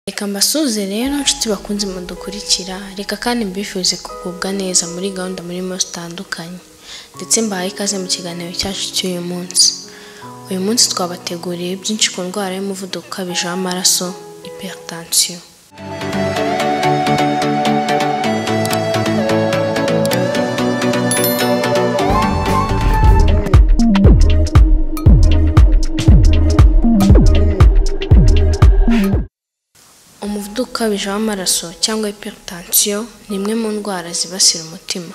Reka mbasuhuze rero nshuti bakunze mudukurikira, reka kandi mbifuze kugubwa neza muri gahunda murimo zitandukanye, ndetse mbahaye ikaze mu kiganiro cyacu cy'uyu munsi. Uyu munsi twabateguriye byinshi ku ndwara y'umuvuduko ukabije w'amaraso hypertension. Umuvuduko ukabije w'amaraso cyangwa hypertension ni imwe mu ndwara zibasira umutima,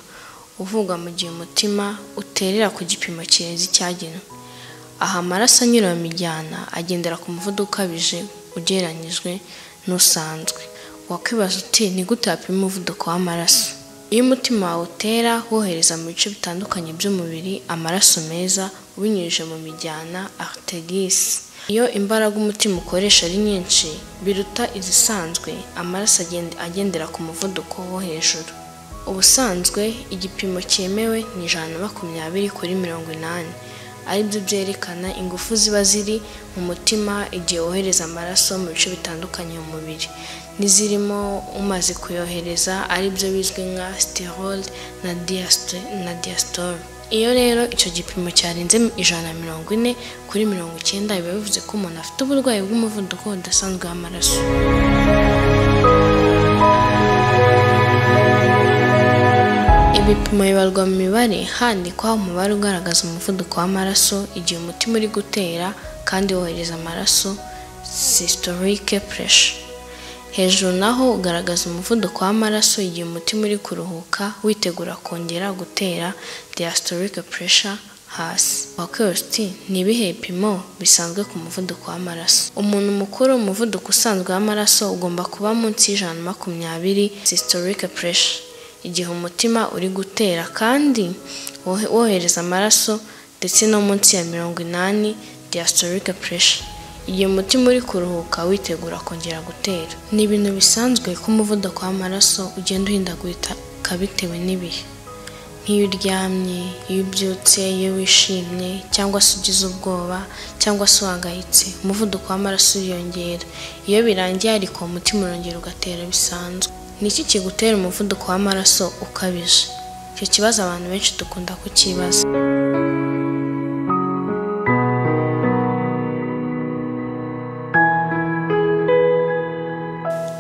uvugwa mu gihe umutima uterera ku gipimo kirenze icyagenwe. Aha amaraso anyura mu mijyana agendera ku muvuduko ukabije ugereranyijwe n'usanzwe. Wakwibaza uti ni gute wapima umuvuduko w'amaraso? Iyo umutima wawe utera wohereza mu bice bitandukanye by'umubiri amaraso meza ubinyujije mu mijyana arteries. Iyo imbaraga umutima ukoresha ari nyinshi biruta izisanzwe, amaraso agenda agendera ku muvuduko wo hejuru. Ubusanzwe igipimo cyemewe ni ijana na makumyabiri kuri mirongo inani, ari byo byerekana ingufu ziba ziri mu mutima igihe wohereza amaraso mu bice bitandukanye mu mubiri, n'izirimo umaze kuyohereza ari byo bizwi nka sterole na diasite na diastole. Iyo rero icyo gipimo cyarenze ijana na mirongo ine kuri mirongo icyenda biba bivuze ko umuntu afite uburwayi bw'umuvuduko udasanzwe w'amaraso. Ibipimo bibarwa mu mibare handikwa umubare ugaragaza umuvuduko w'amaraso igihe umutima uri gutera kandi wohereza amaraso systolic pressure. Hejuru naho ugaragaza umuvuduko w'amaraso igihe umutima uri kuruhuka witegura kongera gutera diastolic pressure hasi. Wakwibaza uti ni ibihe bipimo bisanzwe ku muvuduko w'amaraso? Umuntu mukuru umuvuduko usanzwe w'amaraso ugomba kuba munsi y'ijana na makumyabiri systolic pressure igihe umutima uri gutera kandi wohe- wohereza amaraso ndetse no munsi ya mirongo inani diastolic pressure igihe umutima uri kuruhuka witegura kongera gutera. Ni ibintu bisanzwe ko umuvuduko w'amaraso ugenda uhindagurika bitewe n'ibihe. Nk'iyo uryamye, iyo ubyutse, iyo wishimye cyangwa se ugize ubwoba cyangwa se uhangayitse, umuvuduko w'amaraso uriyongera. Iyo birangiye ariko umutima urongera ugatera bisanzwe. Ni iki kigutera umuvuduko w'amaraso ukabije? Icyo kibazo abantu benshi dukunda kukibaza.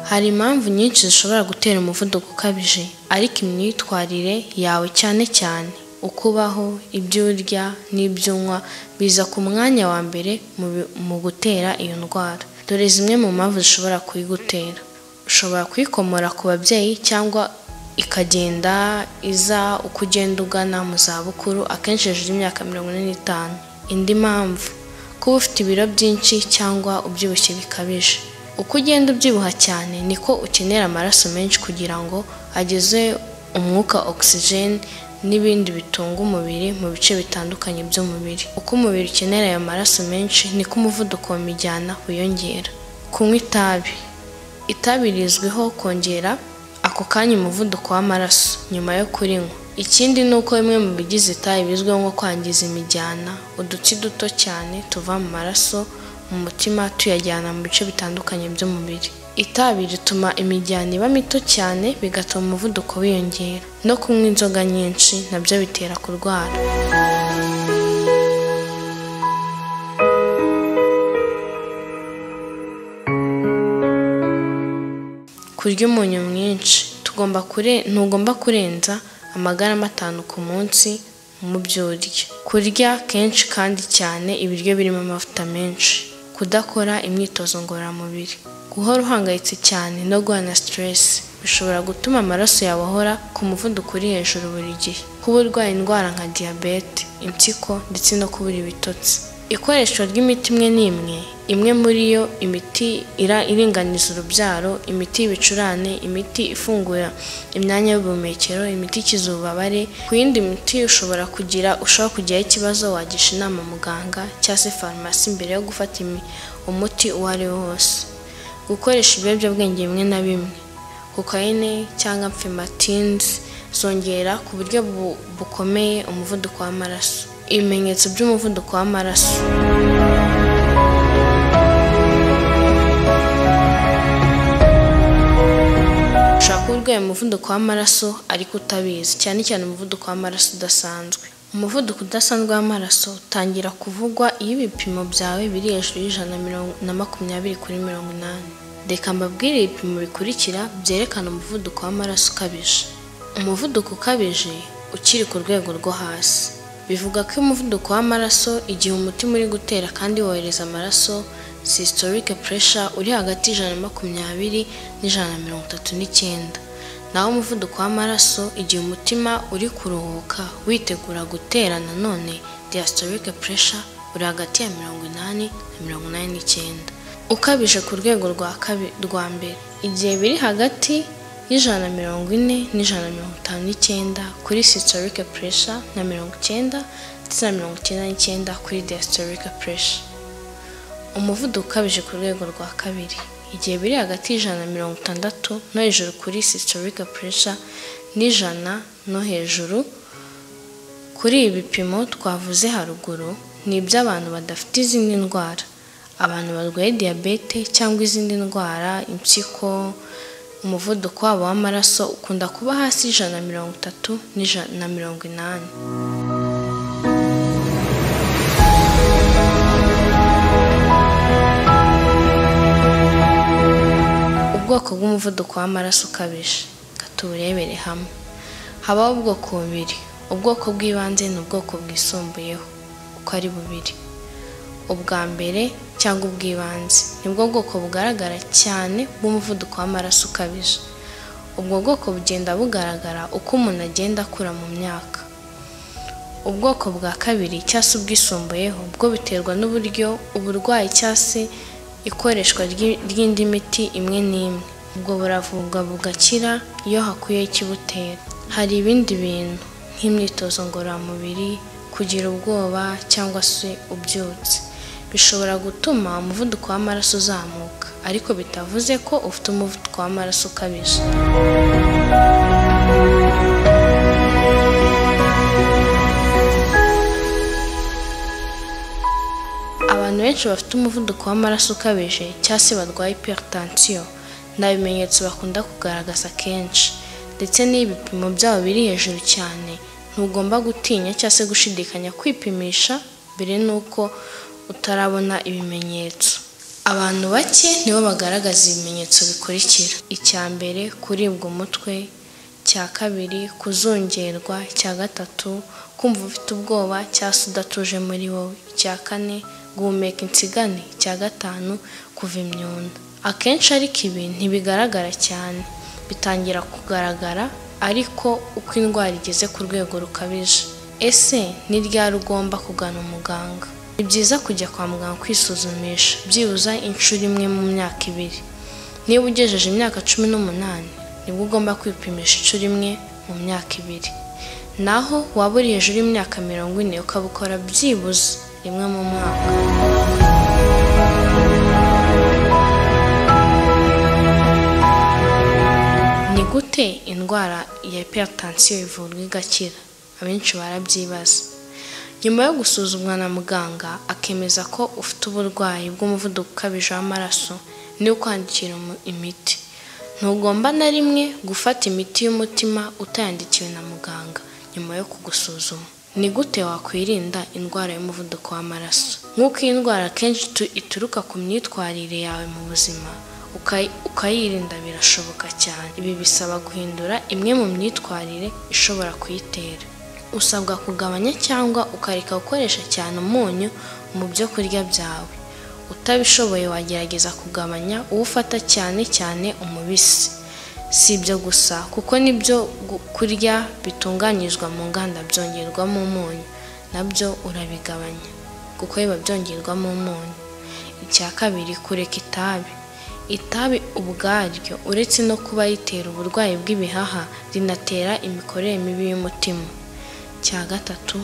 Hari impamvu nyinshi zishobora gutera umuvuduko ukabije, ariko imyitwarire yawe cyane cyane uko ubaho, ibyo urya n'ibyo unywa biza ku mwanya wa mbere mu bi- mu gutera iyo ndwara. Dore zimwe mu mpamvu zishobora kuyigutera. Ushobora kuyikomora ku babyeyi cyangwa ikagenda iza uko ugenda ugana mu zabukuru akenshi hejuru y'imyaka mirongo ine n'itanu. Indi mpamvu kuba ufite ibiro byinshi cyangwa ubyibushye bikabije. Uko ugenda ubyibuha cyane niko ukenera amaraso menshi kugira ngo ageze umwuka oxygen n'ibindi bitunga umubiri mu bice bitandukanye by'umubiri. Uko umubiri ukenera ayo maraso menshi niko umuvuduko mu mijyana wiyongera. Kunywa itabi. Itabi rizwiho kongera ako kanya umuvuduko w'amaraso nyuma yo kurinywa. Ikindi ni uko bimwe mu bigize itabi bizwiho nko kwangiza imijyana, udutsi duto cyane tuva mu maraso mu mutima tuyajyana mu bice bitandukanye by'umubiri. Itabi rituma imijyana iba mito cyane bigatuma umuvuduko wiyongera. No kunywa inzoga nyinshi nabyo bitera kurwara. kurya umunyu mwinshi tugomba kure ntugomba kurenza amagarama atanu ku munsi mu byo urya kurya kenshi kandi cyane ibiryo birimo amavuta menshi kudakora imyitozo ngororamubiri guhora uhangayitse cyane no guhana stress bishobora gutuma amaraso yawe ahora ku muvuduko uri hejuru buri gihe kuba urwaye indwara nka diyabete impyiko ndetse no kubura ibitotsi ikoreshwa ry'imiti imwe n'imwe imwe muri yo imiti ira- iringaniza urubyaro imiti y'ibicurane imiti ifungura imyanya y'ubuhumekero imiti ikiza ububabare ku yindi miti ushobora kugira ushobora kugiraho ikibazo wagisha inama muganga cyangwa se farumasi mbere yo gufata imi- umuti uwo ari wo wose gukoresha ibiyobyabwenge bimwe na bimwe kokayine cyangwa mfematins zongera ku buryo bu- bukomeye umuvuduko w'amaraso ibimenyetso by'umuvuduko w'amaraso urwaye umuvuduko w'amaraso ariko utabizi cyane cyane umuvuduko w'amaraso udasanzwe umuvuduko udasanzwe w'amaraso utangira kuvugwa iyo ibipimo byawe biri hejuru y'ijana na makumyabiri kuri mirongo inani reka mbabwire ibipimo bikurikira byerekana umuvuduko w'amaraso ukabije umuvuduko ukabije ukiri ku rwego rwo hasi bivuga ko umuvuduko w'amaraso igihe umutima uri gutera kandi wohereza amaraso systolic pressure uri hagati y'ijana na makumyabiri n'ijana na mirongo itatu n'icyenda naho umuvuduko w'amaraso igihe umutima uri kuruhuka witegura gutera nanone diastolic pressure uri hagati ya mirongo inani na mirongo inani n'icyenda ukabije ku rwego rwa kabi- rwa mbere igihe biri hagati y'ijana na mirongo ine n'ijana na mirongo itanu n'icyenda kuri systolic pressure na mirongo icyenda ndetse na mirongo icyenda n'icyenda kuri diastolic pressure umuvuduko ukabije ku rwego rwa kabiri igihe biri hagati y'ijana na mirongo itandatu no hejuru kuri systolic pressure n'ijana no hejuru kuri ibi bipimo twavuze haruguru ni iby'abantu badafite izindi ndwara abantu barwaye diyabete cyangwa izindi ndwara impyiko umuvuduko wabo w'amaraso ukunda kuba hasi y'ijana na mirongo itatu n'ijana na mirongo inani ubwoko bw'umuvuduko w'amaraso ukabije reka tuwurebere hamwe habaho ubwoko bubiri ubwoko bw'ibanze n'ubwoko bwisumbuyeho uko ari bubiri ubwa mbere cyangwa ubw'ibanze nibwo bwoko bugaragara cyane bw'umuvuduko w'amaraso ukabije ubwo bwoko bugenda bugaragara uko umuntu agenda akura mu myaka ubwoko bwa kabiri cyangwa se ubwisumbuyeho bwo biterwa n'uburyo uburwayi cyangwa se ikoreshwa ry'i- ry'indi miti imwe n'imwe ubwo buravurwa bugakira iyo hakuyeho ikibutera hari ibindi bintu nk'imyitozo ngororamubiri kugira ubwoba cyangwa se ubyutse bishobora gutuma umuvuduko w'amaraso uzamuka ariko bitavuze ko ufite umuvuduko w'amaraso ukabije abantu benshi bafite umuvuduko w'amaraso ukabije cyangwa se barwaye hypertension nta bimenyetso bakunda kugaragaza kenshi ndetse n'iyo ibipimo byabo biri hejuru cyane ntugomba gutinya cyangwa se gushidikanya kwipimisha mbere n'uko utarabona ibimenyetso abantu bake nibo bagaragaza ibimenyetso bikurikira icya mbere kuribwa umutwe icya kabiri kuzungerwa icya gatatu kumva ufite ubwoba cyangwa se udatuje muri wowe icya kane guhumeka insigane icya gatanu kuva imyunda akenshi ariko ibi ntibigaragara cyane bitangira kugaragara ariko uko indwara igeze ku rwego rukabije ese ni ryari ugomba kugana umuganga ni byiza kujya kwa muganga kwisuzumisha byibuze inshuro imwe mu myaka ibiri niba ugejeje imyaka cumi n'umunani nibwo ugomba kwipimisha inshuro imwe mu myaka ibiri naho waba uri hejuru y'imyaka mirongo ine ukabukora byibuze rimwe mu mwaka ni gute indwara ya hypertension ivurwa igakira abenshi barabyibaza nyuma yo gusuzumwa na muganga akemeza ko ufite uburwayi bw'umuvuduko ukabije w'amaraso ni ukwandikira umu- imiti ntugomba na rimwe gufata imiti y'umutima utayandikiwe na muganga nyuma yo kugusuzuma ni gute wakwirinda indwara y'umuvuduko w'amaraso nk'uko iyi ndwara akenshi itu- ituruka ku myitwarire yawe mu buzima ukayi- ukayirinda birashoboka cyane ibi bisaba guhindura imwe mu myitwarire ishobora kuyitera usabwa kugabanya cyangwa ukareka gukoresha cyane umunyu mu byo kurya byawe utabishoboye wagerageza kugabanya uwo ufata cyane cyane umubisi si ibyo gusa kuko n'ibyo gu- kurya bitunganyizwa mu nganda byongerwamo umunyu nabyo urabigabanya kuko biba byongerwamo umunyu icya kabiri kureka itabi itabi ubwaryo uretse no kuba ritera uburwayi bw'ibihaha rinatera imikorere mibi y'umutima cya gatatu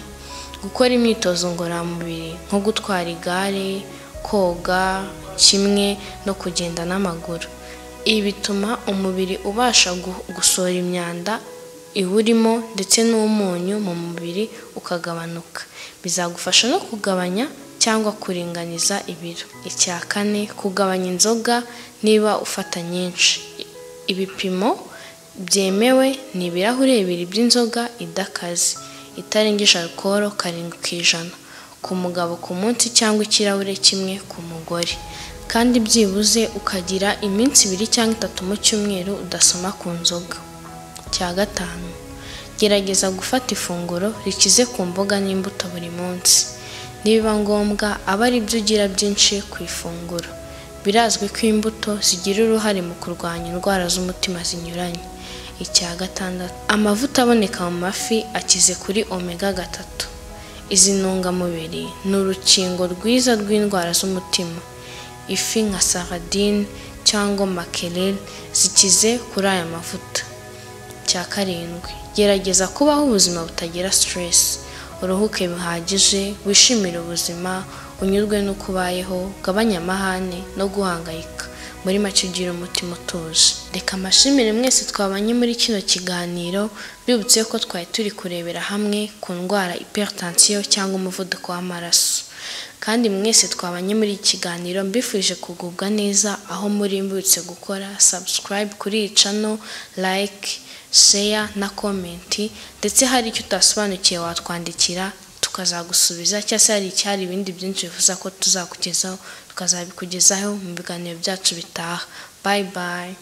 gukora imyitozo ngororamubiri nko gutwara igare koga kimwe no kugenda n'amaguru ibi bituma umubiri ubasha gu- gusohora imyanda iwurimo ndetse n'umunyu mu mubiri ukagabanuka bizagufasha no kugabanya cyangwa kuringaniza ibiro icya kane kugabanya inzoga niba ufata nyinshi ibipimo byemewe ni ibirahure bibiri by'inzoga idakaze itarengeje alukoro karindwi ku ijana ku mugabo ku munsi cyangwa ikirahure kimwe ku mugore kandi byibuze ukagira iminsi ibiri cyangwa itatu mu cyumweru udasoma ku nzoga cya gatanu gerageza gufata ifunguro rikize ku mboga n'imbuto buri munsi nibiba ngombwa aba ari byo ugira byinshi ku ifunguro birazwi ko imbuto zigira uruhare mu kurwanya indwara z'umutima zinyuranye icya gatandatu amavuta aboneka mu mafi akize kuri omega gatatu izi ntungamubiri ni urukingo rwiza rw'indwara z'umutima ifi nka saradine cyangwa makerere zikize kuri aya mavuta cya karindwi gerageza kubaho ubuzima butagira siteresi uruhuke bihagije wishimire ubuzima unyurwe n'uko ubayeho ugabanya amahane no guhangayika muri make ugira umutima utuje reka amashimire mwese twabanye muri kino kiganiro bibutse ko twari turi kurebera hamwe ku ndwara iperitansiyo cyangwa umuvuduko w'amaraso kandi mwese twabanye muri iki kiganiro mbifuje kugubwa neza aho muri mbibutse gukora subscribe kuri iyi cano like share na komenti ndetse hari icyo utasobanukiwe watwandikira tukazagusubiza cyangwa se hari icyari ibindi byinshi bifuza ko tuzakugezaho tukazabikugezaho mu biganiro byacu bitaha bayi bayi